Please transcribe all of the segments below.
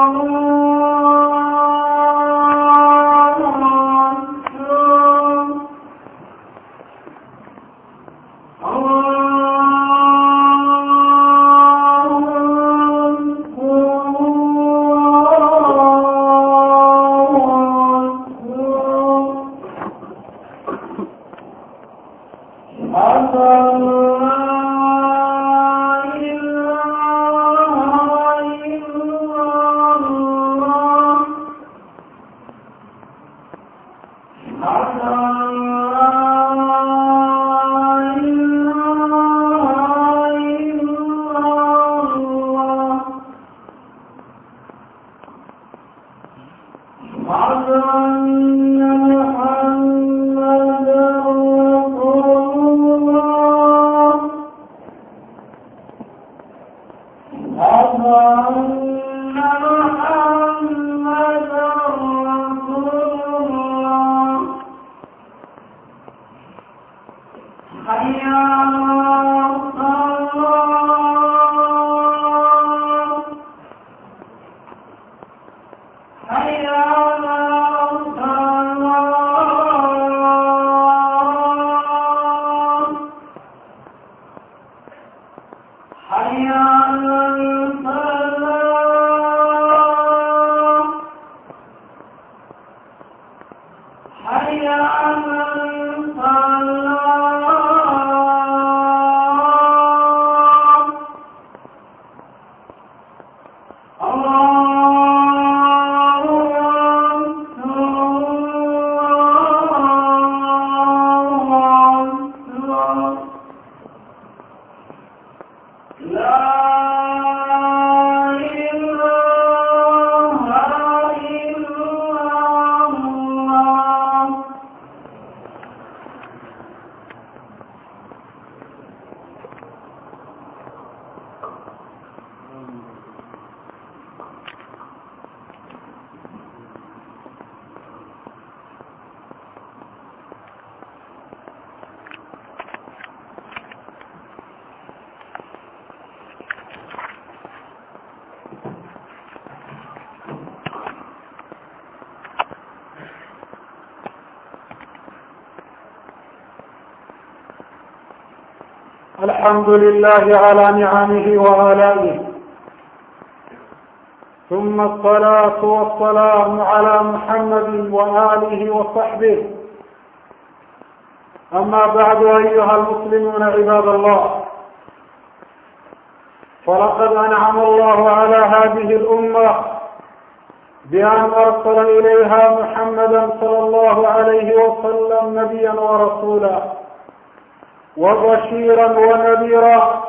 الحمد لله على نعمه وآلائه ثم الصلاة والسلام على محمد وآله وصحبه أما بعد أيها المسلمون عباد الله فلقد أنعم الله على هذه الأمة بأن أرسل إليها محمدا صلى الله عليه وسلم نبيا ورسولا وبشيرا ونذيرا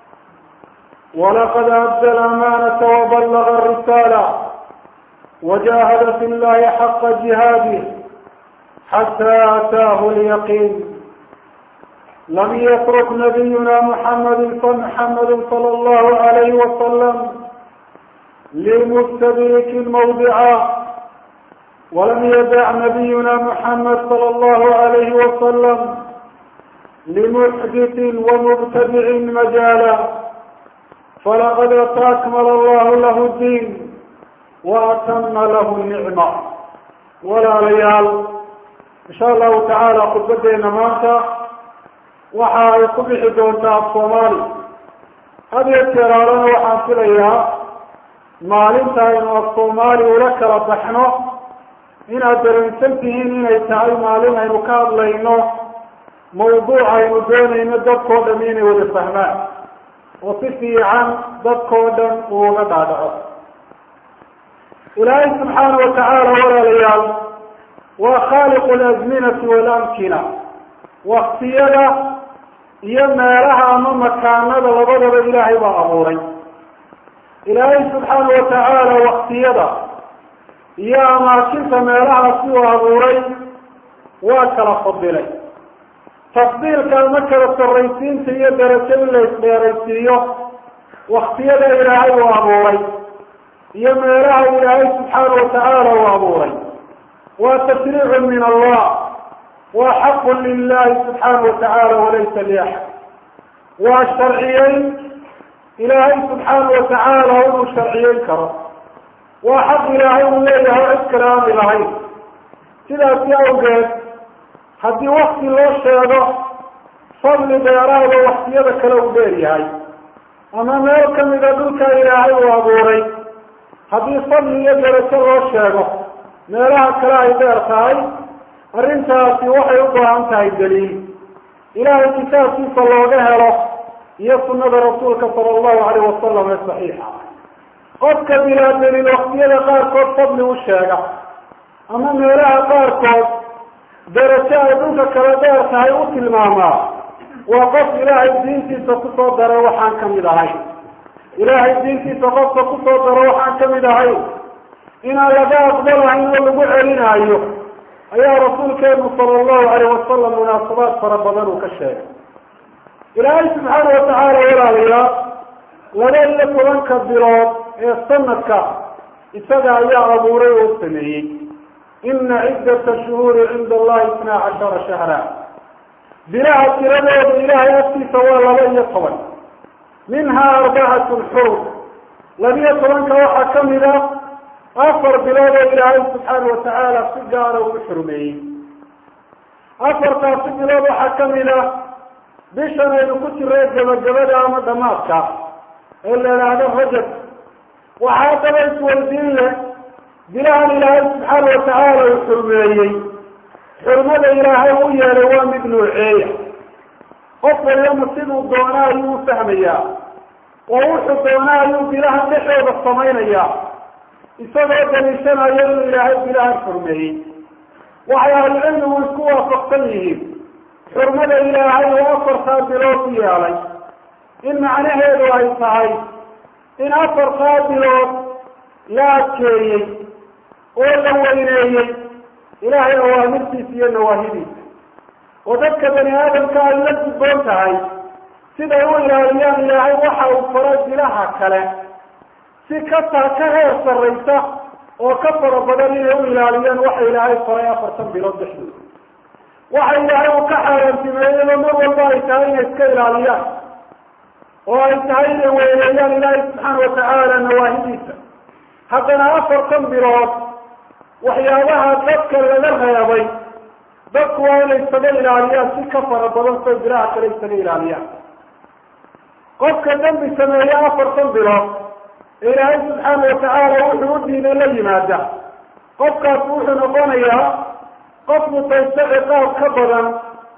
ولقد أدى الأمانة وبلغ الرسالة وجاهد في الله حق جهاده حتى أتاه اليقين لم يترك نبينا محمد محمد صلى الله عليه وسلم لمستدرك موضعا ولم يدع نبينا محمد صلى الله عليه وسلم لمحدث ومبتدع مجالا فلقد أكمل الله له الدين وأتم له النعمة ولا ليال إن شاء الله تعالى خطبتنا maanta waxa ay ku bixi doontaa af soomaali had iyo jeeraalana waxaan filayaa maalinta aynu af soomaali ula kala baxno inaad dareensan tihiin inay tahay maalin aynu ka hadlayno mawduuc aynu doonayno dadkao dham inay wada fahmaan oo si fiican dadkao dhan uuga dhaadhaco ilaahay subxaana watacaala walaalayaal waa khaaliqu lazminati walamkina waktiyada iyo meelaha ama makaanada labadaba ilaahay baa abuuray ilaahay subxaana watacaala waktiyada iyo amaakinta meelahaasi uu abuuray waa kala fadilay tafdiilka ama kala sarraysiinta iyo darajo in la isdheeraysiiyo waktiyada ilaahay uu abuuray iyo meelaha ilaahay subxaana watacaala uu abuuray waa tashriicu min allah waa xaqu lilahi subxaana watacaala walaysa liaxad waa sharciyeyn ilaahay subxaana watacaala inuu sharciyeyn karo waa xaq ilaahay uu leeyahay o cid kale aani lahayn sidaasi awgeed haddii wakti loo sheego fadli dheeraada waktiyada kale uu dheer yahay ama meel kamida dhulka ilaahay uu abuuray haddii fadli iyo darajo loo sheego meelaha kale ay dheer tahay arrintaasi waxay u baahan tahay daliil ilaahay kitaabkiisa looga helo iyo sunada rasuulka sala allahu alayh wasalam ee saxiixa qofka bilaa daliil waktiyada qaarkood fadli u sheega ama meelaha qaarkood darajo ay dhulka kala dheer tahay u tilmaamaa waa qof ilaahay diintiisa kusoo daray waxaan kamid ahayn ilaahay diintiisa qofka kusoo daro waxaan kamid ahayn inaan laga aqbalahayn oo lagu celinaayo ayaa rasuulkeenu sala allahu alayh wasalam munaasabaad fara badan uu ka sheegay ilaahay subxaana watacaala walaalayaa laba iyo tobanka bilood ee sanadka isaga ayaa abuuray oo u sameeyey ina ciddata shuhuuri cinda allahi itnaa cashara shahra bilaha tiradooda ilaahay agtiisa waa laba iyo toban minhaa arbacatun xurum labiyo tobanka waxaa kamid a afar bilood oo ilaahay subxaana watacaala si gaara ugu xurmeeyey afartaasi bilood waxaa kamid a bishan aynu ku jiray gabagabada ama dhamaadka ee la idhaahdo rajab waxaa haddaba isweydiin leh bilahan ilaahay subxaana watacaala uu xurmeeyey xurmada ilaahay u yeelay waa mid nooceeya qof waliyama siduu doona ayuu u fahmayaa oo wuxuu doona ayuu bilahan dhexooda samaynayaa isagoo daliishanayo inuu ilaahay bilahan xurmeeyey waxay ahlucilmigu isku waafaqsan yihiin xurmada ilaahay oo afartaa bilood u yeelay in macnaheedu ay tahay in afartaa bilood la adkeeyey oo la weyneeyey ilaahay awaamirtiisa iyo nawaahidiisa oo dadka bani aadamka ay la gudboon tahay siday u ilaaliyaan ilaahay waxa uu faray bilaha kale si kataa ka heer sarraysa oo ka fara badan inay u ilaaliyaan waxa ilaahay faray afartan bilood dhexdooda waxa ilaahay uu ka xaaraantimeeyeyba mar walba ay tahay inay iska ilaaliyaan oo ay tahay inay weyneeyaan ilaahay subxaana watacaala nawaahidiisa haddana afartan bilood waxyaabaha dadka laga reebay dadku waa inay isaga ilaaliyaan si ka fara badan say bilaha kale isaga ilaaliyaan qofka dambi sameeye afartan bilood ee ilaahay subxaana watacaala wuxuu u diiday la yimaada qofkaas wuxuu noqonayaa qof mutaysto ciqaab ka badan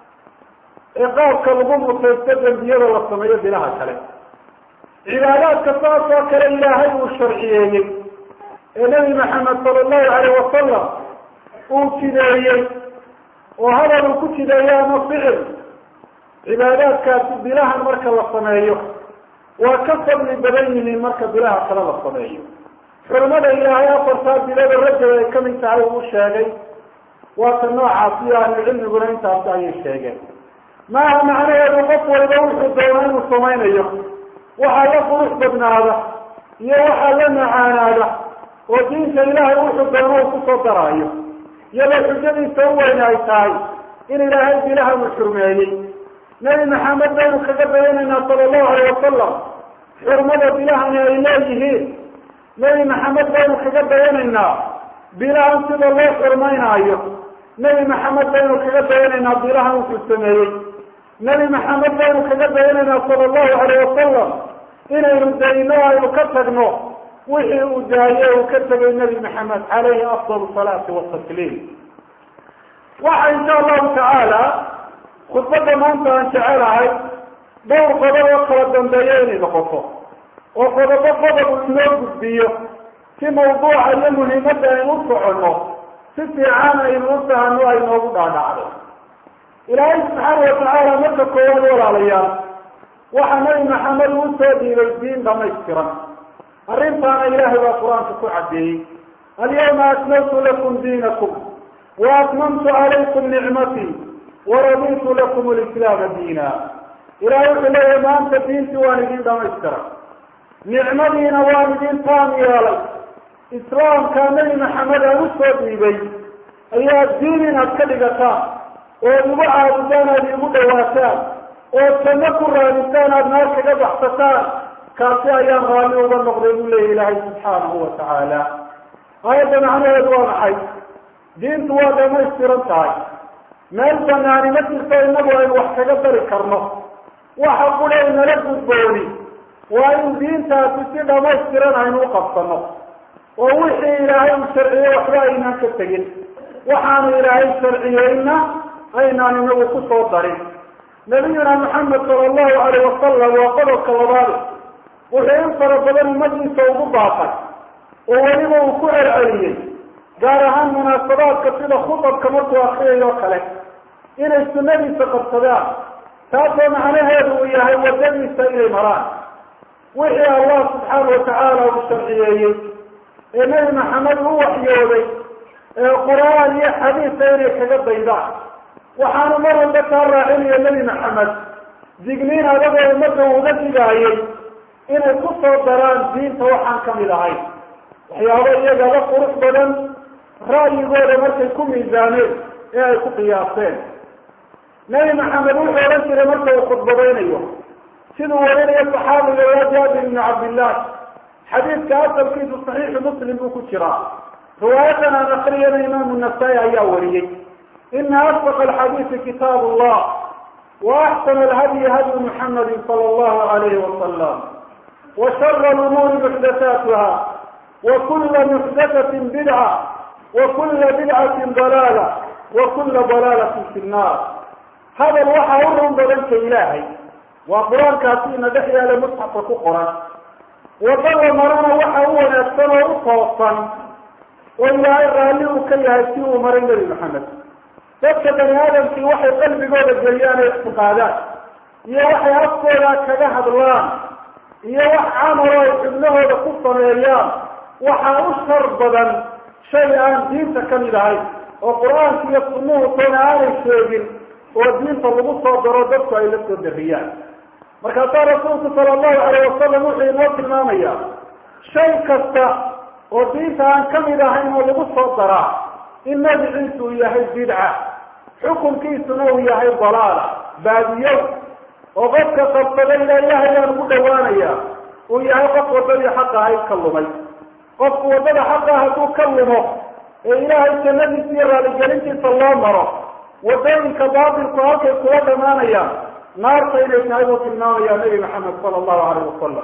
ciqaabka lagu mutaysto dembiyada la sameeyo bilaha kale cibaadaadka saas oo kale ilaahay uu sharciyeeyey ee nebi maxamed sala allahu alayh wasalam uu jideeyey oo hadal uu ku jideeyo ama ficil cibaadaadkaasi bilahan marka la sameeyo waa ka fadli badan yihiin marka bilaha kale la sameeyo xurmada ilaahay afartaa bilada rajab ay kamid tahay uu sheegay waa ta noocaas iyo ahlucilmiguna intaasi ayay sheegeen maaha macnaheedu qof waliba wuxuu doona inuu samaynayo waxaa la qurux badnaada iyo waxaa la macaanaada oo diinta ilaahay wuxuu doono uu kusoo daraayo iyadoo xujadiisa u weyn ay tahay in ilaahay bilaha uu xurmeeyey nebi maxamed baynu kaga dayanaynaa sala allahu alayh wasalam xurmada bilahani ay leeyihiin nebi maxamed baynu kaga dayanaynaa bilahan sida loo xurmaynaayo nebi maxamed baynu kaga dayanaynaa bilahan wuxuu sameeyey nebi maxamed baynu kaga dayanaynaa sala allahu alayh wasalam inaynu dayno aynu ka tagno wixii uu daaye uu ka tegay nebi maxamed calayhi afdal salaati watasliim waxa insha allahu tacaala khudbadda maanta aan jecelahay dhowr qodob oo kala dambeeya inay noqoto oo qodobo qodob uu inoo gudbiyo si mawduuca iyo muhiimadda aynu u soconno si fiican aynu u fahano ay noogu dhaadhacdo ilaahay subxaana watacaala marka koowaad walaalayaal waxaa nabi maxamed uu soo dhiibay diin dhamaystiran arrintaana ilaahay baa qur-aanka ku caddeeyey alyawma akmaltu lakum diinakum wa atmamtu calaykum nicmatii waraditu lakum lislaama diina ilahay wuxuu leeyahay maanta diintii waan idin dhamaystiray nicmadiina waan idin taam yeelay islaamkaa nebi maxamed aan u soo dhiibay ayaa diin inaad ka dhigataan ood igu caabudaan aad iigu dhawaataan ood janno ku raadisaan aada naar kaga baxsataan kaasi ayaan raalli uga noqday buu leeyahy ilaahay subxaanahu watacaala aayadda macnaheedu waa maxay diintu waa dhamaystiran tahay meel banaani ma jirto inagu aynu wax kaga dari karno waxa qura inala gudbooni waa in diintaasi si dhamaystiran aynu u qabsano oo wixii ilaahay uu sharciyey waxba aynaan ka tegin waxaanu ilaahay sharciyeyna aynaan inagu ku soo darin nabiyuna maxamed sala allahu alayh wasalam waa qodobka labaad wuxuu in fara badan ummadiisa ugu baaqay oo weliba uu ku celceliyey gaar ahaan munaasabaadka sida khudabka markuu akriyay oo kale inay sunnadiisa qabsadaan taasoo macnaheedu uu yahay waddadiisa inay maraan wixii allah subxaana watacaala uu sharciyeeyey ee nebi maxamed u waxyooday ee qur-aan iyo xadiisa inay kaga daydaan waxaanu mar walba kaa raacinaya nebi maxamed digniin adagoo ummadda uga digaayay inay ku soo daraan diinta waxaan kamid ahayn waxyaabo iyagaba qurux badan ra'yigooda markay ku miisaameen ee ay ku qiyaaseen nebi maxamed wuxuu odhan jiray marka uu khudbadaynayo siduu warinayo saxaabiga waa jaabir ibnu cabdillah xadiidka asalkiisu saxiixu muslim buu ku jiraa riwaayadan aan akriyana imaamu nasaa-i ayaa wariyey ina asdaq alxadiisi kitaab allah wa axsana alhadyi hadyu muxamadi sala allahu alayhi wasalam wa shara lumuuri muxdathaatuha wa kula muxdathatin bidca wa kula bidcatin dalaala wa kula dalaalatin fi nnaar hadal waxaa u run badanka ilaahay waa qur-aankaasi ina dhex yaala musxafka ku qoran wadada marana waxa u wanaagsan oo u toosan oo ilaahay raalli uu ka yahay si uu maray nebi maxamed dadka bani aadamkii waxay qalbigooda geliyaan ay ictiqaadaan iyo waxay afkooda kaga hadlaan iyo wax camalo ay xubnahooda ku sameeyaan waxaa u shar badan shay aan diinta kamid ahayn oo qur-aanka iyo sunnuhu toona aanay sheegin oo diinta lagu soo daro dadku ay la soo dariyaan markaasaa rasuulku sala allahu alayh wasalam wuxuu inoo tilmaamaya shay kasta oo diinta aan kamid ahayn oo lagu soo daraa in magiciisu uu yahay bidca xukunkiisuna uu yahay dalaala baadiyo oo qofka qabsada ila ilaahay aan ugu dhawaanaya uu yahay qof waddadii xaqa ahayd ka lumay qofku waddada xaqa hadduu ka lumo ee ilaahay jannadiisa iyo raaligelintiisa loo maro waddooyinka baatilku halkay kula dhamaanayaan naarta inay tahay buu tilmaamaya nebi maxamed sala allahu alayh wasalam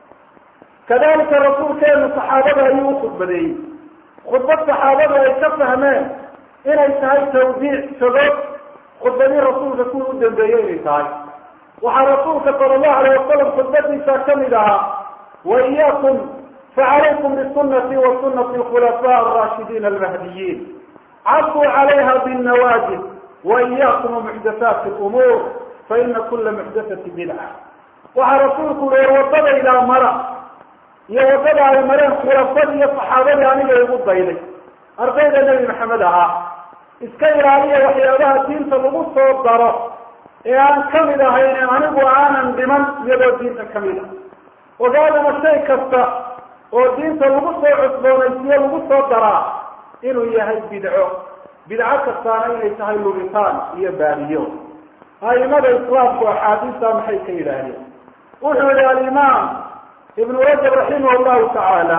kadalika rasuulkeenu saxaabada ayuu u khudbadeeyey khudbad saxaabadu ay ka fahmeen inay tahay tawdiic sagood khudbadii rasuulka kuwii u dambeeyey inay tahay waxaa rasuulka sala allahu alayh wasalam khudbadiisa kamid ahaa wa iyaakum facalaykum bisunati wa sunati alkhulafaa alraashidiin almahdiyiin caduu calayha binnawaajid wa iyaakum muxdathaati lumuur fa ina kula muxdathati bidca waxaa rasuulku uhi war waddadaydaa mara iyo waddada ay mareen khulafadii iyo saxaabadii aniga igu dayday ardayda nebi maxamed ahaa iska ilaaliya waxyaabaha diinta lagu soo daro ee aan kamid ahayn anigu aanan dhiman iyadoo diinta kamid a ogaadana shay kasta oo diinta lagu soo cusboonaysiyo lagu soo daraa inuu yahay bidco bidco kastaana inay tahay lubitaan iyo baadiyo a'imada islaamku axaadiista maxay ka yidhaahdeen wuxuu yihi alimaam ibnu rajab raximah llahu tacaala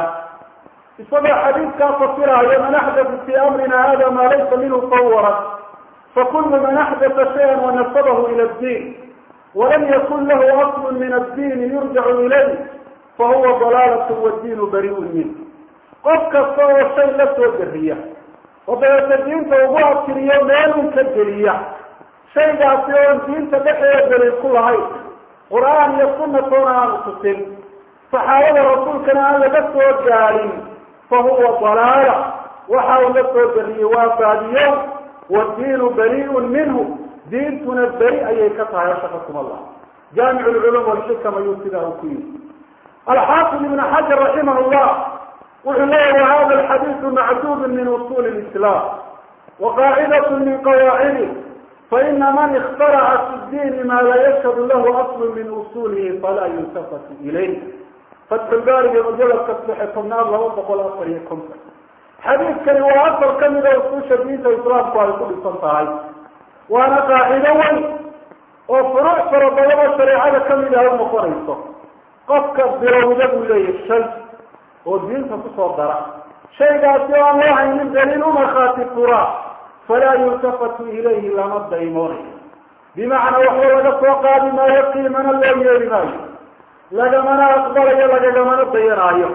isagoo xadiidkaa fasiraayo man axdata fi amrina hada ma laysa minhu sawaran fakulu man axdata shaya wanasabahu ila diin walam yakun lahu aslu min addiini yurjacu ilayh fahuwa dalaalat wadiinu bariun min qof kasta oo shay la soo dariya oo dabeeta diinta ugu abtiriyo meelun ka geliya shaygaasi oon diinta dhexeeda daliil ku lahayn qur-aan iyo sunatoona aanu tusin saxaabada rasuulkana aan laga soo gaadin fa huwa dalaala waxa uu la soo dariyey waa baadiyo wadiinu bariun minhu diintuna beri ayay ka tahay ashakakum allah jaamic lculum walxikam ayuu sidaa u ku yiri alxaafid ibn xajar raximah llah wuxuu leeyahy wahada alxadiidu macduud min usuli lislam waqaacidat min qawaacidi faina man ikhtaraca fi diini ma la yashhadu lahu aslu min usulihi falaa yuntafatu ilayh fatxulbaariga mujaladka sadexe tobnaad laba boqol afar iyo konton xadiidkani waa asal kamida usuusha diinta islaamku ay ku dhisan tahay waana qaacido weyn oo furuuc fara badan oo shareecada kamid ah u noqonayso qofka bilowda buu leeyahy shay oo diinta kusoo dara shaygaasi oo aan loo haynin daliil umarkhaati furaa falaa yultafatu ilayhi lama daymoonayo bimacnaa waxba laga soo qaadi maayo qiimana loo yeeli maayo lagamana aqbalayo lagagamana dayanaayo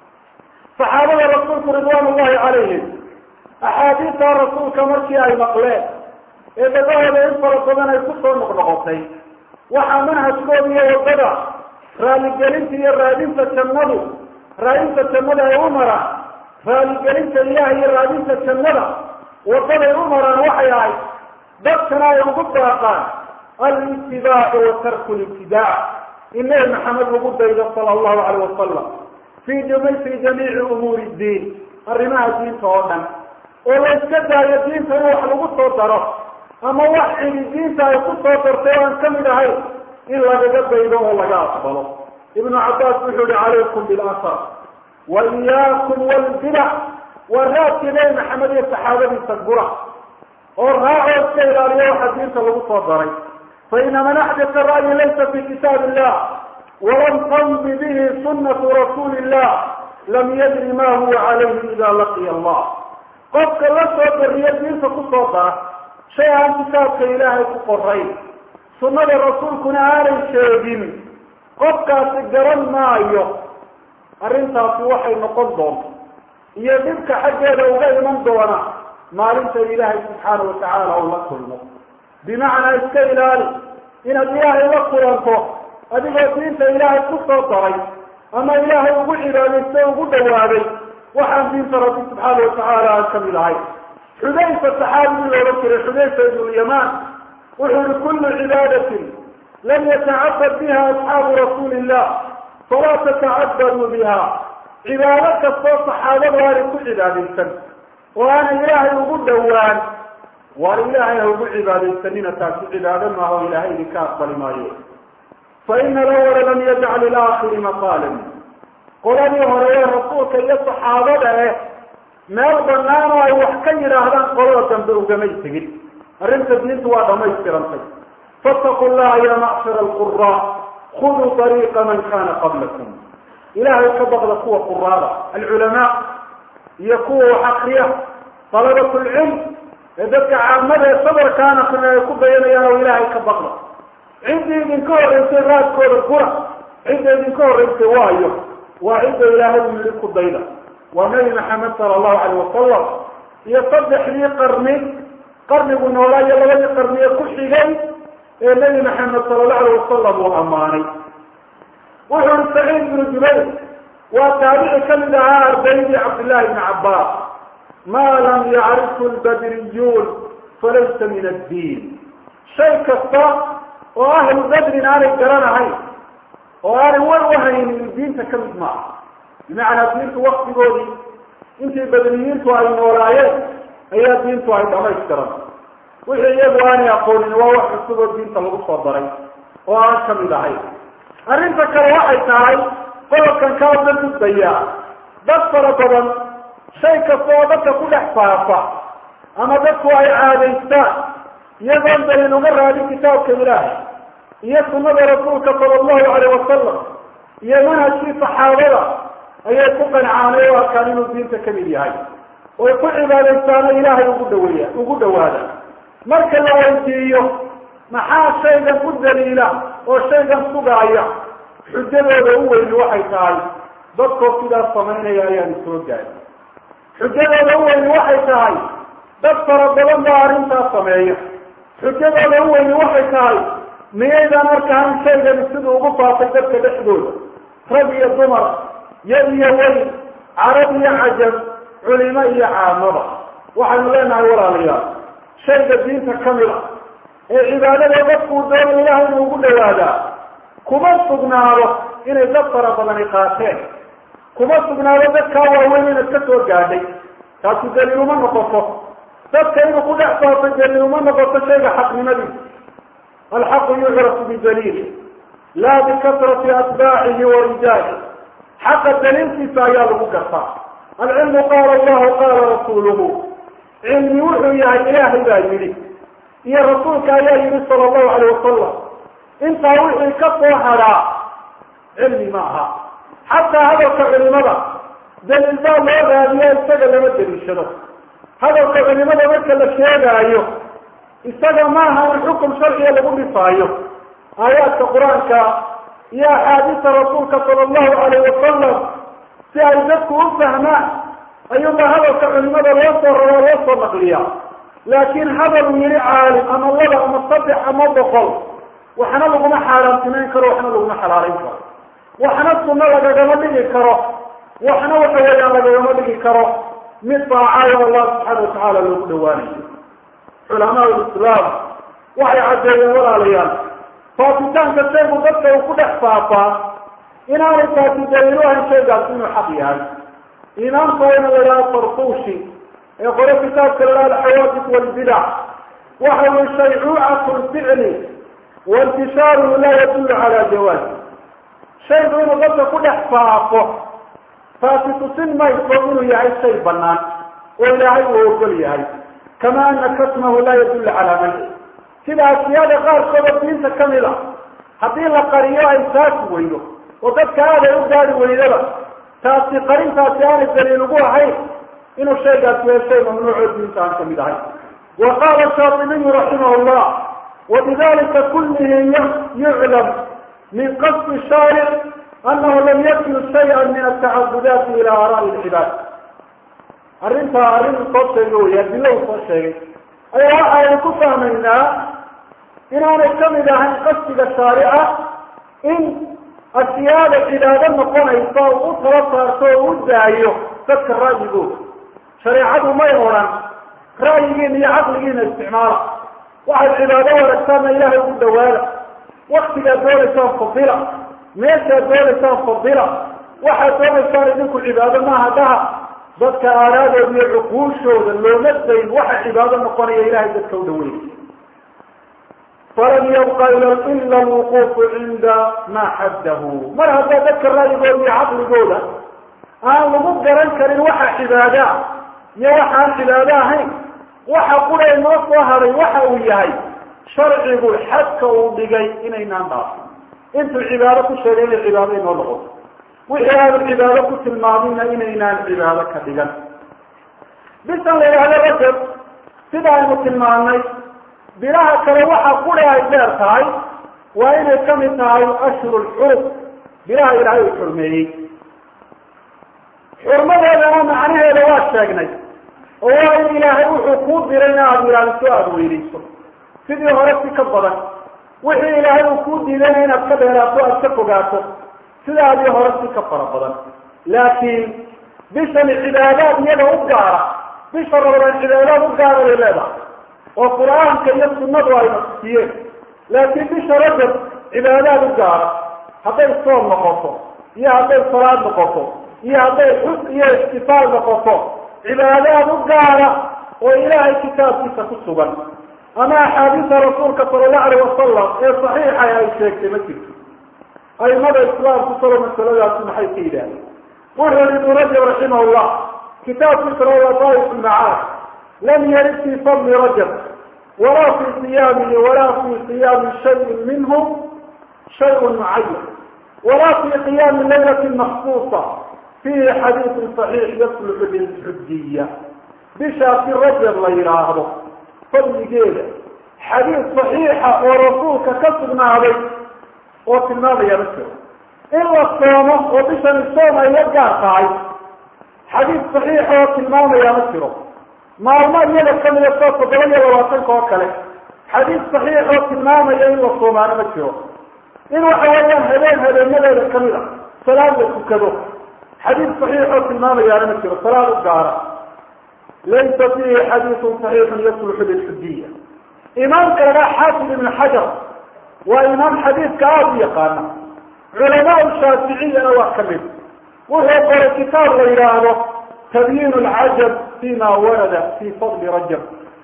saxaabada rasuulku ridwaan ullahi calayhim axaadiista rasuulka markii ay maqleen ee dadahooda in fara badan ay kusoo noqnoqotay waxaa manhajkooda iyo waddada raaligelinta iyo raadinta jannadu raadinta jannada ay u maraan raaligelinta ilaah iyo raadinta jannada waddaday u maraan waxay ahayd dadkana ay ugu baaqaan alitibaacu wa tarku libtidaac in nebi maxamed lagu daydo sala allahu calayh wasalam fi fi jamiici umuuri diin arrimaha diinta oo dhan oo la iska daayo diinta in wax lagu soo daro ama wax cidi diinta ay ku soo dartay o aan kamid ahayn in lagaga daydo oo laga aqbalo ibnu cabbaas wuxuu yihi calaykum bilasar wa iyaakum walbidac waa raadkii nebi maxamed iyo saxaabadiisa gura oo raacoo iska ilaaliyo waxa diinta lagu soo daray fa ina man axdasa ra'yi laysa fi kitaab illah walam tamdi bihi sunatu rasuuli illah lam yadri ma huwa calayhi ida laqiya allah qofka la soo dariyo diinta kusoo dara shay aan kitaabka ilaahay ku qorayn sunnada rasuulkuna aanay sheegin qofkaasi garan maayo arrintaasi waxay noqon doonto iyo dhibka xaggeeda uga iman doona maalinta ilaahay subxaana watacaala uu la kulmo bimacnaa iska ilaali inaad ilaahay la kulanto adigoo diinta ilaahay ku soo daray ama ilaahay ugu cibaadaystay ugu dhawaaday waxaan diinta rabbi subxaana watacaala aan kamid ahay xudayfa saxaabigii loohan jiray xudayfa ibnulyamaan wuxuu yihi kullu cibaadatin lam yatacabad biha asxaabu rasuuli illah falaa tatacabaduu biha cibaado kastoo saxaabadu aanay ku cibaadaysan oo aanay ilaahay ugu dhowaan waar ilaahay ha ugu cibaadaysanina taasi cibaado maaha oo ilaahay idinka aqbali maayo fa ina alawala lam yajcal ilaakhiri maqaalan qoladii hore ee rasuulka iyo saxaabada eh meel banaan oo ay wax ka yidhaahdaan qolada dambe ugamay tegin arrinta diintu waa dhamaystirantay fattaqu llaha ya macshara alqura khuduu ariiqa man kana qablakum ilaahay ka baqda kuwa quraada alculamaa iyo kuwa wax akriya talabat lcilm ee dadka caamada ee sabarkaan akrina ay ku dayanayaan oo ilaahay ka baqda ciddii idinka horreysay raadkooda gura cidda idinka horreysay waayo waa cidda ilaahay u yidhi ku dayda waa nabi maxamed sala allahu calayh wasalam iyo saddexdii qarni qarnigu noolaa iyo labadii qarni ee ku xigay ee nebi maxamed sala allahu alayh wasalam uu ammaanay wuxuu ihi saciid ibnu jubayr waa taabici kamid ahaa ardaydii cabdillahi ibni cabbaas maa lam yacrifu lbadriyuun falaysa min addiin shay kasta oo ahlu badrin aanay garanahayn oo aanay war uhaynin diinta kamid maaha bimacnaa diintu waktigoodii intii badriyiintu ay noolaayeen ayaa diintu ay dhamaystiran wixii iyagu aanay aqoonin waa wax cusub oo diinta lagu soo daray oo aan kamid ahayn arrinta kale waxay tahay qodobkan kaa da gudbaya dad fara badan shay kasta oo dadka ku dhex faafa ama dadku ay caadaystaan iyagoon dalin uga raadin kitaabka ilaahay iyo sunnada rasuulka sala allahu calayh wasalam iyo manhajkii saxaabada ayay ku qancaanay oo arkaan inuu diinta kamid yahay oy ku cibaadaystaano ilaahay ugu dhaweeya ugu dhawaada marka la weydiiyo maxaa shaygan u daliila oo shaygan sugaaya xujadooda u weyni waxay tahay dadkoo sidaas samaynaya ayaan soo gaari xujadooda u weyni waxay tahay dad fara badan baa arrintaas sameeya xujadooda u weyni waxay tahay miyaydaan arkaan shaygani siduu ugu faafay dadka dhexdooda rag iyo dumar yar iyo weyn carab iyo cajab culimo iyo caamada waxaynu leenahay walaalayaal shayga diinta kamid a ee cibaadada dadkuu doono ilaah inuu ugu dhawaadaa kuma sugnaado inay dad fara badani qaateen kuma sugnaado dadkaa waaweyn inaad ka soo gaadhay taasi daliil uma noqoto dadka inuu ku dhex faafay daliil uma noqoto shayga xaqnimadiisa alxaqu yucrafu bidaliil laa bikasrati atbaacihi wa rijaali xaqa daliilkiisa ayaa lagu gartaa alcilmu qaala allahu qaala rasuuluhu cilmi wuxuu yahay ilaahay baa yidhi iyo rasuulka ayaa yidhi sala allahu alayh wasalam intaa wixii ka soo hadhaa cilmi ma aha xataa hadalka culimada daliil baa loo raadiyo isaga lama daliishado hadalka culimada marka la sheegaayo isaga maaha in xukum sharciga lagu dhifaayo aayaadka qur-aanka iyo axaadiista rasuulka sala allahu alayh wasalam si ay dadku u fahmaan ayuunba hadalka culimada loo soo rabaa loo soo naqliya laakiin hadal uu yihi caalim ama laba ama saddex ama boqol waxna laguma xaaraamtimeyn karo waxna laguma xalaalayn karo waxna sunno lagagama dhigi karo waxna waxa weeyaan lagagama dhigi karo mid daacayo allah subxaana watacaala loogu dhawaanayo culamaa lislaam waxay caddeeyeen walaalayaal faafitaanka shaygu dadka uu ku dhex faafaa inaanay taasi daliilu ahayn shaygaasi inuu xaq yahay imaamka wayna la yidhaha farfuushi ee qore kitaabka la yidhaha alxawaadis walbidac waxa ui shaycuucatu lficli waintishaaruhu laa yadullu cala jawaaz shaygu inuu dadka ku dhex faafo taasi tusin mayso inuu yahay shay banaan oo ilaahay uu ogol yahay kama ana kasmahu laa yadullu calaa manci sida asiyada qaarkooda diinta kamid a haddii la qariyo ay saasi weydo oo dadka aaday u gaari weydaba taasi qarintaasi aanay daliil ugu ahayn inuu shaygaasi yahay shay mamnuucoo diinta aan kamid ahay wa qaala shaatibiyu raximah llah wabidalika kullihi yuclam min qasdi shaaric anahu lam yakil shaya min atacabudaati ila aaraai lcibaad arrintaa arrin soo sheega wey adilo u soo sheegay ayaa waxaynu ku fahmaynaa inaanay kamid ahayn qasdiga shaarica in asiyaada cibaado noqonaysa u tala saarto oo u daayo dadka ra'yigooda shareecadu may odhan ra'yigiina iyo caqligiina isticmaala waxaad cibaado waragtaana ilaahay ugu dhawaada waktigaad doonaysaan fadila meeshaad doonaysaan fadila waxaad doonaysaan idinku cibaado maaha dhaha dadka aaraadooda iyo cuquushooda looma dayn waxa cibaado noqonaya ilahay dadka u dhaweynay falan yabqa ila alwuquufu cinda maa xaddahu mar haddaa dadka ra'yigooda iyo caqligooda aan lagu garan karin waxa cibaadaa iyo waxaan cibaado ahayn waxa qura noo soo haday waxa uu yahay sharcigu xadka uu dhigay inaynaan dhaafin intuu cibaado ku sheegay inay cibaado inoo noqoto wixii aanu cibaado ku tilmaamina inaynaan cibaado ka dhigan bisan la yidhahdo rajab sida aynu tilmaamnay bilaha kale waxa qura ay dheer tahay waa inay kamid tahay ashhuru lxurub bilaha ilaahay uu xurmeeyey xurmadeedana macnaheeda waa sheegnay oo waa in ilaahay wuxuu kuu diray in aada ilaaliso aada weynayso sidii hore si ka badan wixii ilaahay uu kuu diidayna inaad ka dheeraato aad ka fogaato sidaadii hore si ka fara badan laakiin bishani cibaadaad iyada u gaara bisha ramadaan cibaadaad u gaara bay leedahay oo qur-aanka iyo sunnadu ay nasiyeen laakiin bisha rajab cibaadaad u gaara hadday soom noqoto iyo hadday salaad noqoto iyo hadday xus iyo ixtifaal noqoto cibaadaad u gaara oo ilaahay kitaabkiisa ku sugan ama axaadiista rasuulka sala allahu alayh wasalam ee saxiixa ay sheegtay ma jirto aimada islaamku salo masaladaasi maxay ka yidhahdeen wuxuu yihi ibnu rajab raximah llah kitaabkiisa rawataaif lmacaad lam yarid fi fadli rajab walaa fi siyaamihi walaa fi siyaami shayin minhu shayun mucayan walaa fi qiyaami laylati maksuusa fihi xadiisun saxiix yasluxu lilxujiya bishaasi rajab la yidhaahdo fadligeeda xadiis saxiixa oo rasuulka ka sugnaaday oo tilmaamaya ma jiro in la soomo oo bishani soom ay la gaar tahay xadiis saxiixa oo tilmaamaya ma jiro maalmo iyada kamida soo toddoba iyo labaatanka oo kale xadiis saxiix oo tilmaamaya in la soomaano ma jiro in waxa weeyaan habeen habeenadeeda kamid a salaad la tukado xadiis saxiix oo tilmaamayaana ma jiro salaad u gaara laysa fihi xadiisun saxiixun yasluxu lilxujiya imaamka lagaa xaafid ibn xajar waa imaam xadiidka aada u yaqaana culamaau shaaficiyana waa kamid wuxuu qoray kitaab la yidhaahdo tabyiin lcajab fima warada fi fadli rajab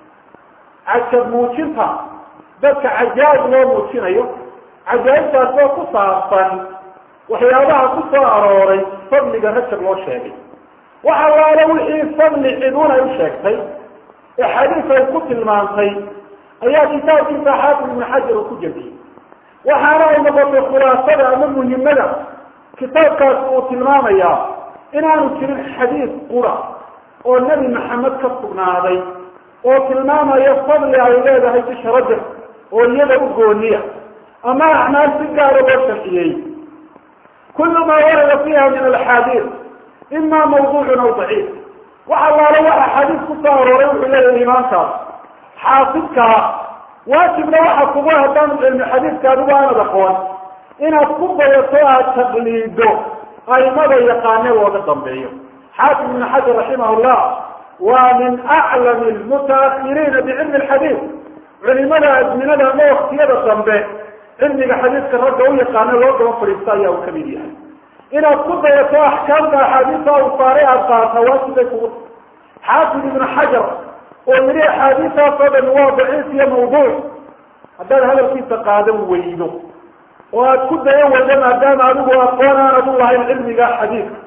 cajab muujinta dadka cajaa'ib loo muujinayo cajaa'ibtaas oo ku saabsan waxyaabaha ku soo arooray fadliga rajab loo sheegay waxa laala wixii fadli cidun ay u sheegtay ee xadiis ay ku tilmaantay ayaa kitaabkiisa xaafid ibn xajar uu ku jebiyey waxaana ay noqotay khulaasada ama muhimada kitaabkaas uu tilmaamayaa inaanu jirin xadiis qura oo nebi maxamed ka sugnaaday oo tilmaamaya fadli ay leedahay bisha rajab oo iyada u gooniya ama acmaal si gaara loo sharciyey kullu maa warada fiiha min alaxaadiis ima mawduucun aw daciif wax allaalo waxa xadiis ku soo arooray wuxuu leeyahay imaamkaas xaafidkaa waajibna waxa kugu haddaan cilmi xadiiska adigu aanad aqoon inaad ku dayato aad taqliido aimada yaqaane looga dambeeyo xaafid ibn xajar raximah llah waa min aclami lmutaahiriina bicilmi lxadiid culimada azminada ama waktiyada dambe cilmiga xadiidka ragga u yaqaano loo daba fadhiista ayaa uu kamid yahay inaad ku dayato axkaamta axaadiista u saaray aad qaata waajibay kugu xaafid ibnu xajar oo yidhi axaadiistaasoo dhan waa daciif iyo mawduuc haddaad hadalkiisa qaadan weydo oo aad ku dayan weydo maadaama adigu aqoon aanad u lahayn cilmiga xadiidka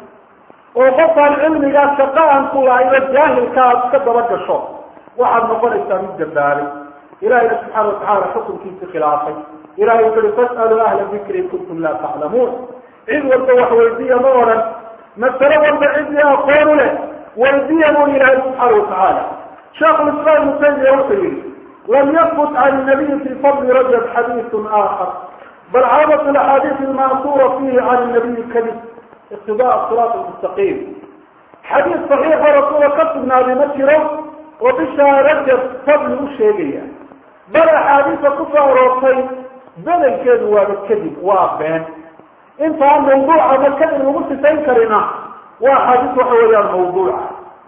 oo qofkaan cilmigaa shaqa aan ku lahayn oo jaahilka aad iska daba gasho waxaad noqonaysaa mid dambaabay ilahayna subxaana watacala xukunkiisi khilaafay ilahay wuxu uhi fas'aluu ahla dikri in kuntum laa taclamuun cid walba wax weydiiya ma odhan masalo walba ciddii aqoon u leh weydiya buu ilaahay subxaana watacaala sheekh lislaam ibnu taymiya wuxuu yihi lam yafut can nabiyi fi fadli rajab xadiisun aakhar bal caadat alaxaadiis almansura fihi can nabiyi kadib iqtidaa siraat almustaqiim xadiis saxiixa rasuula ka sugnaaday ma jiro oo bishaa rajab fadli u sheegaya bal axaadiisa kusoo aroortay bedelkeedu waaba kadib waa been intaan mawduuca ma kadib lagu sifayn karina waa axaadiis waxa weeyaan mawduuca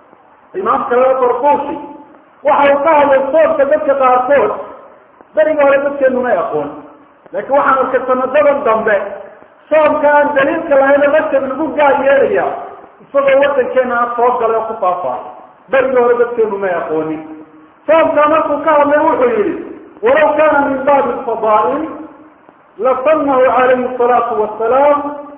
imaamka laga barquushi waxa uu ka hadlay soonka dadka qaarkood beriga hore dadkeenu may aqoon laakiin waxaan arkay sanadadan dambe soomka aan daliilka lahayn rajab lagu gaar yeelaya isagoo wadankeena soo galay oo ku faafaayo beriga hore dadkeenu may aqoonin soomka markuu ka hadlay wuxuu yihi walaw kana min baabi fadaa'il lasanahu calayhi salaatu wasalaam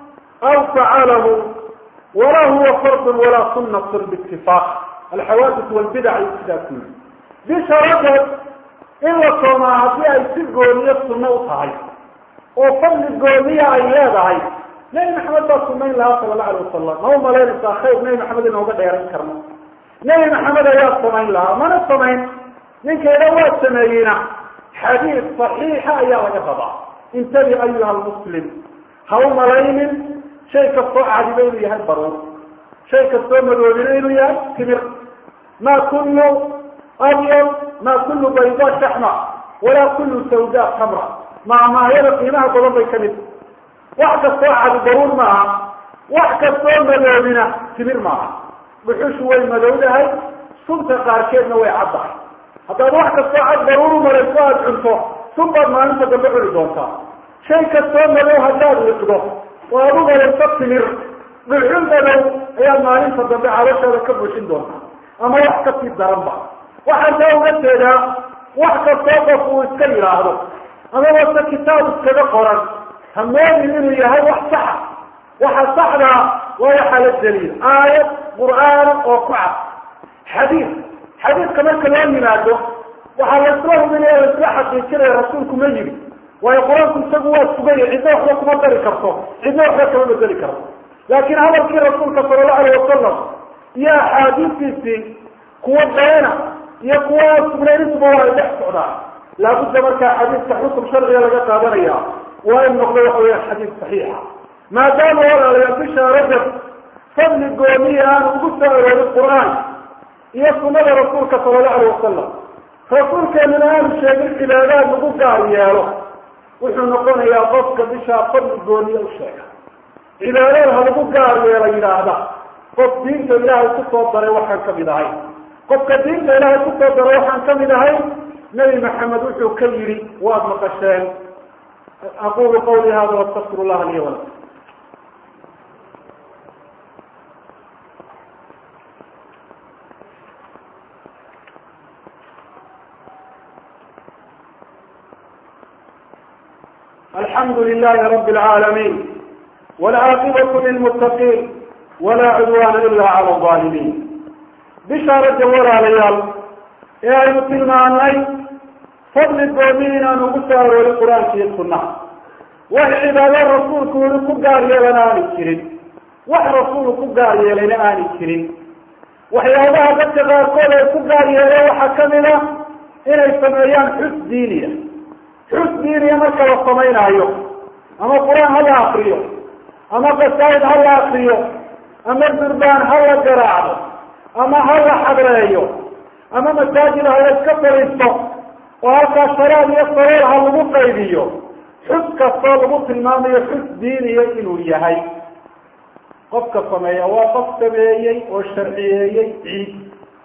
aw facalahu wala huwa fardun walaa sunatun biitifaaq alxawaadis walbidac ay sidaa ku yiri bisha rajab in la soomaa haddii ay si gooniyo sunno u tahay oo fadli gooniya ay leedahay nebi maxamed baa sunayn lahaa sala alla alay wasalam ma u malaynaysaa khayr nebi maxamed inooga dheerayn karno nebi maxamed ayaa samayn lahaa mana samayn ninkayda waa sameeyeyna xadiis saxiixa ayaa laga rabaa intabi ayuha almuslim ha u malaynin shay kastoo cadiba inuu yahay baruur shay kastoo madoobina inuu yahay timir ma kullu abyad ma kullu bayda shaxma walaa kullu sawda tamra maamahyada qiimaha badan bay kamid wax kastoo cadi baruur maaha wax kastoo madoobina timir maaha dhuxushu way madowdahay sunta qaarkeedna way caddahay haddaad wax kastoo cad baruur umarayso aada cunto sun baad maalinta dambe cuni doontaa shay kastoo madow haddaad liqdo oo aad u malayso timir dhuxul madow ayaad maalinta dambe caloshaada ka buuxin doontaa ama wax kasii daranba waxaan taa uga jeedaa wax kastoo qof uu iska yidhaahdo ama wase kitaab iskaga qoran ha moodin inuu yahay wax saxa waxa saxdaa waa waxaa la daliil aayad qur'aana oo ku cad xadiis xadiiska marka loo yimaado waxaa la isla hubinaya la isla xaqiijinaya rasuulku ma yidhi waayo qur-aanku isagu waa sugaya cidna waxba kuma dari karto cidna waxba kama bedeli karto laakiin hadalkii rasuulka sala allahu alayh wasalam iyo axaadiistiisii kuwa beena iyo kuwa sugnayn intuba waa ay dhex socdaan laabudda markaa xadiiska xukum sharciga laga qaadanaya waa in noqdo waxa weya xadiis saxiixa maadaama walaalayaal bisha rajab fadli goomiya aan ugu soo aroorin qur-aan iyo sunada rasuulka sala allahu alayh wasalam rasuulkeenuna aanu sheegin cibaadaad lagu gaar yeelo wuxuu noqonayaa qofka bishaa fadli gooniya u sheega cibaadada ha lagu gaar yeelo yidhaahda qof diinta ilaahay kusoo daray waxaan kamid ahay qofka diinta ilaahay kusoo daray waxaan kamid ahay nebi maxamed wuxuu ka yidhi waad maqasheen aqulu qawli hada wastafir llaha liya walakum الحمد لله رب العالمين والعاقبة للمتقين ولا عدوان إلا على الظالمين بشارة ولا ليال يا المسلمان فضل الدومين أن أبسر والقرآن في السنة وعبادة الرسول كون كبار يلنا نكرين wax rasuulu ku gaar yeelayna aanay jirin waxyaabaha dadka qaarkood ay ku gaar yeeleen waxaa kamid a inay sameeyaan xus diiniya xus diiniya marka la samaynaayo ama qur-aan hala akriyo ama qasaa'id ha la akriyo ama durbaan ha la garaacdo ama ha la xadreeyo ama masaajid ha la iska fadhiisto oo halkaas sharaad iyo sareer ha lagu qaybiyo xus kastoo lagu tilmaamayo xus diiniya inuu yahay qofka sameeya waa qof sameeyey oo sharciyeeyey ciid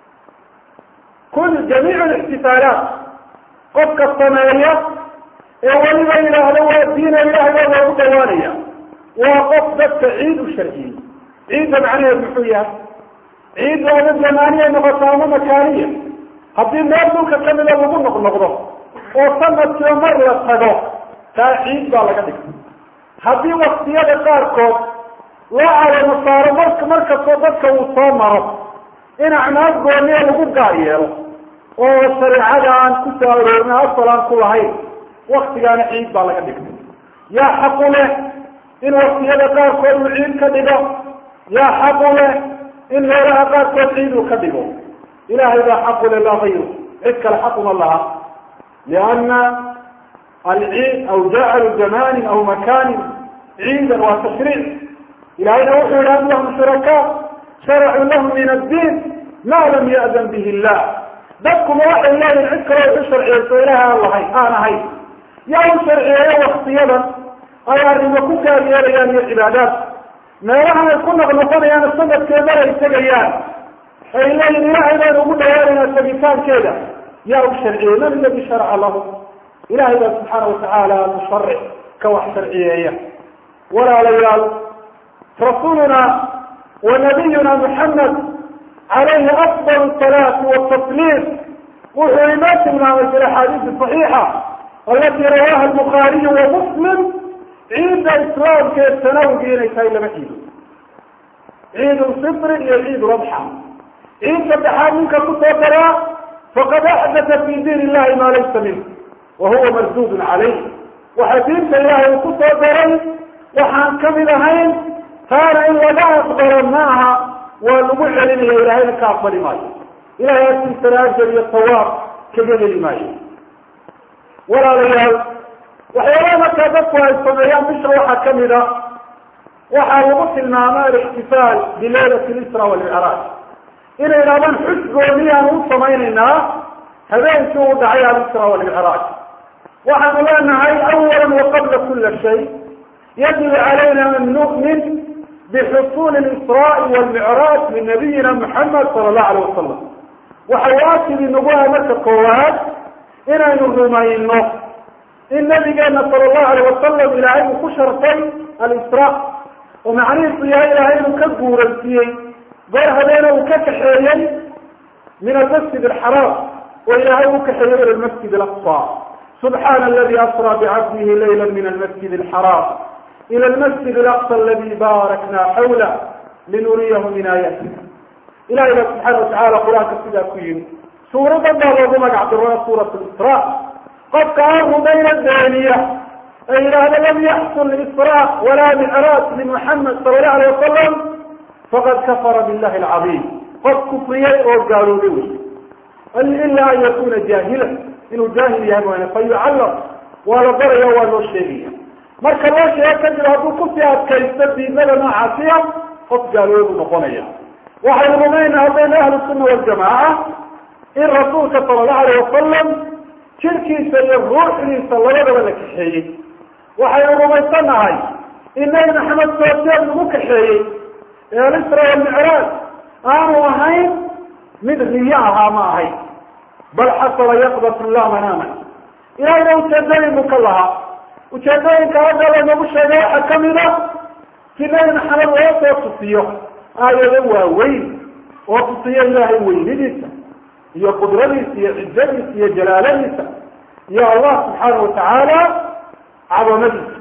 kul jamiic lixtifaalaat qofka sameeya ee weliba yidhaahdo waa diina ilahay baa loogu dhawaanaya waa qof dadka ciid u sharciyey ciidda macnaheed muxuu yahay ciiddu ama zamaaniya noqoto ama makaaniya haddii meel dhulka kamida lagu noqnoqdo oo sanadkiiba mar la tago taa ciid baa laga dhigtay haddii waktiyada qaarkood loo calamo saaro marka markastoo dadka uu soo maro in acmaal gooniya lagu gaar yeelo oo shareecada aan ku soo aroorin asal aan ku lahayn waktigaana ciid baa laga dhigtay yaa xaqu leh in waktiyada qaarkood uu ciid ka dhigo yaa xaqu leh in meelaha qaarkood ciid uu ka dhigo ilahay baa xaqu leh laa hayru cid kale xaquma laha liana alciid aw jacalu zamanin aw makanin ciidan waa tashriic ilahayna wuxuu yihi am lahum shurakaa sharacuu lahum min addiin ma lam ya'dan bihi illah dadkuma waxay leeyihin cid kaloo u sharciyeyso ilahay aan lahayn aan ahayn yaa u sharciyeeyo waktiyadan ay arrimo ku gaar yeelayaan iyo cibaadaad meelahan ay ku noqnoqonayaan sanadkee mar ay tegayaan ay leeyihin ilahay baynu ugu dhawaanaynaa tegitaankeeda yaa u sharciyey man aladi sharaca lahu ilahay baa subxaana watacaala musharic ka wax sharciyeeya walaalayaal rasuluna wa nabiyuna muxamed calayhi afdal salaati watasliim wuxuu inoo tilmaamay fi axaadiisi صaxiixa alati rawaha albukhaariyu wa muslim ciidda islaamka ee sanawgii inay tahay laba ciido ciid lfitri iyo ciid ladxa ciid saddexaad ninka kusoo daraa faqad axdata fi diin illahi maa laysa minh wa huwa mardudun calayh waxa diinta ilahay uu kusoo daray waxaan kamid ahayn taana in laga aqbalo maaha waa lagu celinaya ilahayna ka aqbali maayo ilahay agtiisana ajar iyo sawaab kaga heli maayo walaalayaal waxyaabaha markaa dadku ay sameeyaan bisha waxaa kamid a waxaa lagu tilmaama alixtifaal bileylat lisra walmicraaj inay idhahdaan xus gooniyaan u samaynaynaa habeenkii uu dhacay alisra walmicraaj waxaanu leenahay awala waqabla kula shay yajibu calayna an nu'min bixusuuli lisraai walmicraaj min nabiyina muxamed sala allahu alayh wasalam waxa waajib inagu ah marka koowaad inaynu rumayno in nabigeena sala allahu alayh wasalam ilaahay uu ku sharfay alisra oo macnihiisu yahay ilaahay inuu ka guuraysiiyey goor habeena uu ka kaxeeyey min almasjid alxaraam oo ilaahay uu kaxeeyey ila lmasjid alaqsa subxaana aladi asra bicabdihi layla min almasjid alxaraam ila almasjid alaqsa aladi baarakna xawla linuriyahu min aayatina ilahay baa subxaana watacala qur-aanka sidaa ku yimi suuradan baa loogu magac daro suurat lisra qofka aan rumayna beeniya ee yidhaahda lam yaxsul isra walaa micraaj limuxamed sala allahu alayh wasalam faqad kafara billahi alcadiim qof kufriyey oo gaaloobay wey ila an yakuna jaahilan inuu jaahil yahay mooyane fa yucallam waa la baraya waa loo sheegaya marka loo sheego kadib hadduu kusii adkaysto diinada noocaasiya qof gaaloobu noqonaya waxaynu rumayna haddaynu ahlu sunna waljamaaca in rasuulka sala allahu alayh wasalam jirkiisa iyo ruuxdiisa labadaba la kaxeeyey waxaynu rumaysanahay in nabi maxamed soojeed lagu kaxeeyey ee alisra walmicraaj aanu ahayn mid riyo ahaa ma ahayn bal xasaba yaqdatu la manaaman ilahayna ujeedooyin buu ka lahaa ujeedooyinka hadda lanagu sheegay waxaa kamid a si nabi maxamed loo soo tusiyo aayado waaweyn oo tusiyo ilaahay weynidiisa iyo qudradiisa iyo cizadiisa iyo jalaaladiisa iyo allah subxaana watacaala cadamadiisa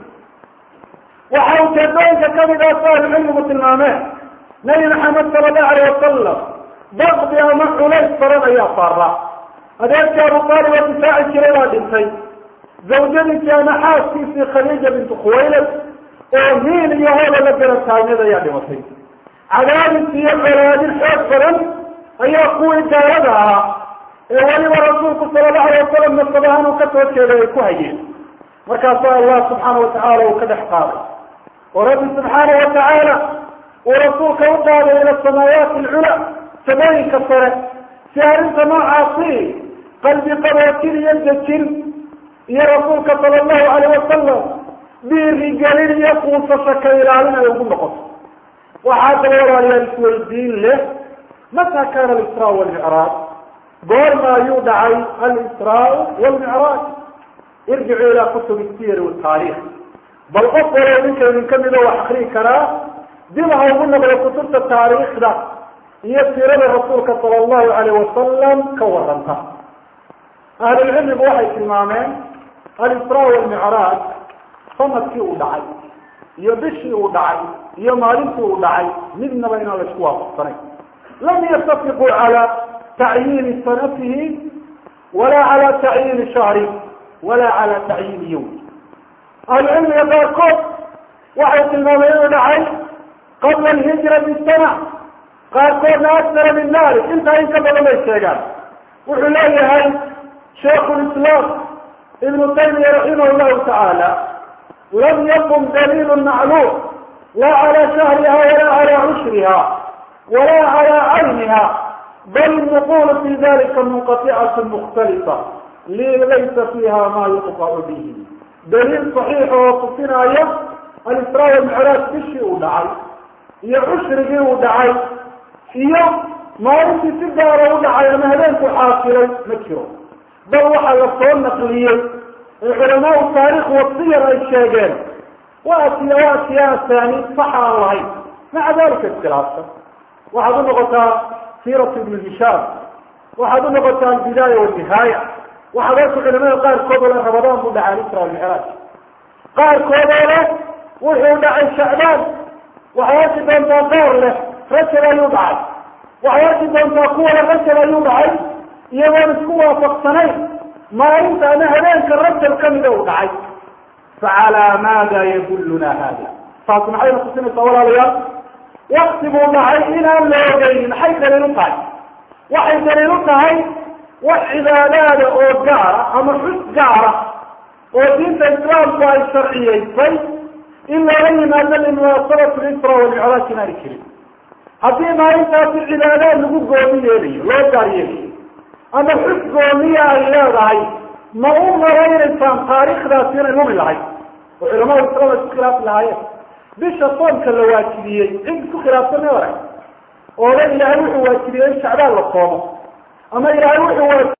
waxaa ujeedooyinka kamid ah si ahlucilmigu tilmaameen nabi maxamed sala allahu alayh wasalam bakdi ama culays baran ayaa saaraa adeerkii abu taalib oo difaaci jiray baa dhintay zawjadiisii ama xaaskiisii khadiija bintu khuwaylad oo hiil iyo hoola la garab taagneed ayaa dhimatay cadaadis iyo colaadin xoog badan ayaa kuwii gaalada ahaa ee weliba rasuulku sala allahu alay wasalam nasabahaan uu ka soo jeeday ay ku hayeen markaasaa allah subxaana watacaala uu ka dhex qaaday oo rabbi subxaana watacaala uu rasuulka u qaaday ila samaayaati alcula samooyinka sare si arrinta noocaasi qalbi qaboojin iyo dejin iyo rasuulka sala allahu alayh wasalam dhiirigelin iyo kuusasho ka ilaalin ay ugu noqoto waxaa daba walaalayaal isweydiin leh mata kana alisraa walmicraaj goorma ayuu dhacay alisraa walmicraaj irjicuu ilaa kutubi siyar wataariikh bal qof walow ninka idinka mido wax akrii karaa dib ha ugu noqdo kutubta taariikhda iyo siirada rasuulka sala allahu alayh wasalam ka waranta ahlulcilmigu waxay tilmaameen alisraa walmicraaj sanadkii uu dhacay iyo bishii uu dhacay iyo maalintii uu dhacay midnaba inaan laisku waafaqsanayn lam yattafiquu cala tacyiini sanatihi walaa cala tacyiini shahri walaa cala tacyiini yowm ahlucilmiga qaarkood waxay tilmaameen inuu dhacay qabla alhijra bisana qaarkoodna aksara min dalik intaa in ka badan bay sheegaan wuxuu leeyahay shaikhu lislaam ibnu taymiya raximah llahu tacaala lam yakun daliil macluum la cala shahriha wala cala cushriha wala cala cayniha bal nuqul fi dalika munqaطicatu mukhtalifa laysa fiha ma yuqطacu bihi daliil صaxiix oo tusinaya alisraa walmicraaj bishii uu dhacay iyo cushrigii uu dhacay iyo maalintii si gaara u dhacay ama habeenku xaasilay ma jiro bal waxaa la soo naqliyey ee culamaau taarikh wasiyar ay sheegeen waa siya waa siyaasani saxa aan lahayn maca dalika iskhilaafsan waxaad u noqotaa siiratu ibnu hishaam waxaad u noqotaa albidaaya walnihaaya waxaad arku culamada qaarkood oo le rabadaan buu dhacay alisra walmicraaj qaarkood oo leh wuxuu dhacay shacbaan waxay arki doontaa qaar leh rajab ayuu dhacay waxay arki doontaa kuwa le rajab ayuu dhacay iyagoon isku waafaqsanayn maalinta ama habeenka rajab kamida uu dhacay facalaa maada yadulluna hada taas maxayna tusinaysaa walaalayaal wakti buu dhacay inaan la ogeynin maxay daliil u tahay waxay daliil u tahay wax cibaadaada oo gaara ama xus gaara oo diinta islaamku ay sharciyeysay in loola yimaado limunaasabati lisra walmicraaj inaani jirin haddii maalintaasi cibaadaad lagu goomi yeelayo loo gaar yeelayo ama xus goomiya ay leedahay ma u maraynaysaan taariikhdaasi inay lumi lahayd oo culamada islaam ay isku khilaafi lahaayeen bisha soomka la waajibiyey cid isku khilaafsan ma arag oo le ilaahay wuxuu waajibiyey in shacbaan la soomo ama ilaahay wuxuu